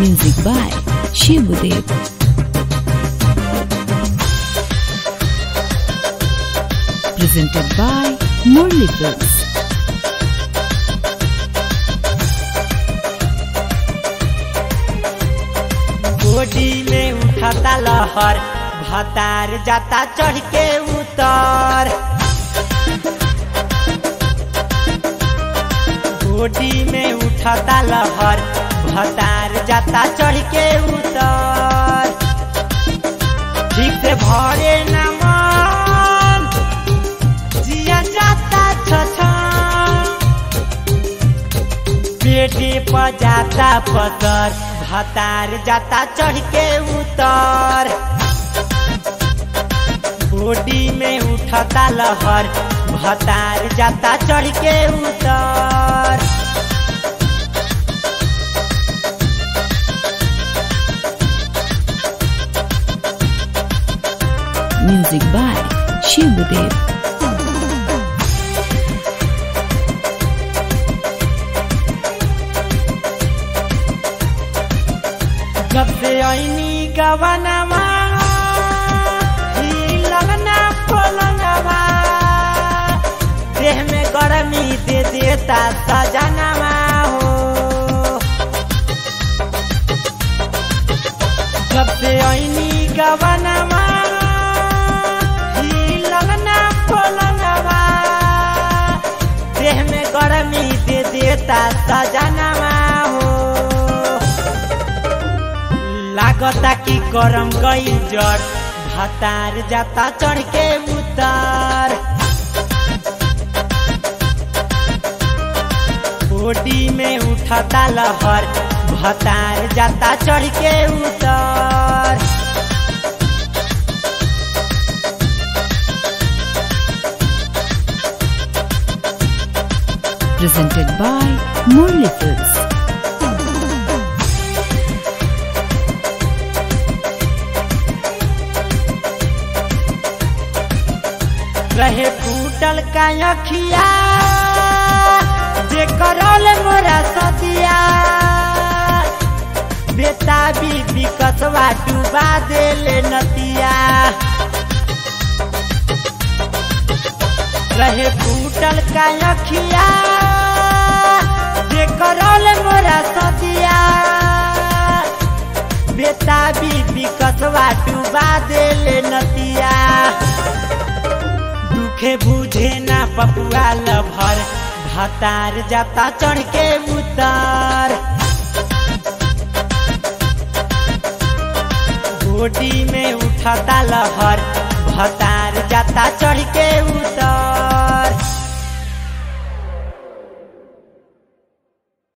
Music by Shivudev. Presented by Murli Books. गोडी में उठता लहर भतार जाता चढ़ के उतर गोडी में उठता लहर भतार जाता चढ़ के उतर ठीक से भरे न मन जिया जाता छछन पेटे पर जाता पतर भतार जाता चढ़ के उतर बॉडी में उठता लहर भतार जाता चढ़ के उतर Music by Shivudev. जब से ऐनी गवनवा ई लगना पलंगवा देह में गरमी दे देता सजनवा हो जब से ऐनी गवनवा ई लगना पलंगवा देह में गरमी दे देता सजनवा हो लागता कि गरम गई जड़ भतार जाता चढ़ के उतार बॉडी में उठता लहर भतार जाता चढ़ के उतार Presented by Murli Books. रहे फूटल का अखिया जे करल मोरा सदिया बेटा बीबी कसवा डुबा देले नतिया रहे फूटल का अखिया जे करल मोरा सदिया बेटा बीबी कसवा डुबा देले नतिया दुखे बुझे ना पपुआ लभर भतार जाता चढ़ के उतार बॉडी में उठता लहर भतार जाता चढ़ के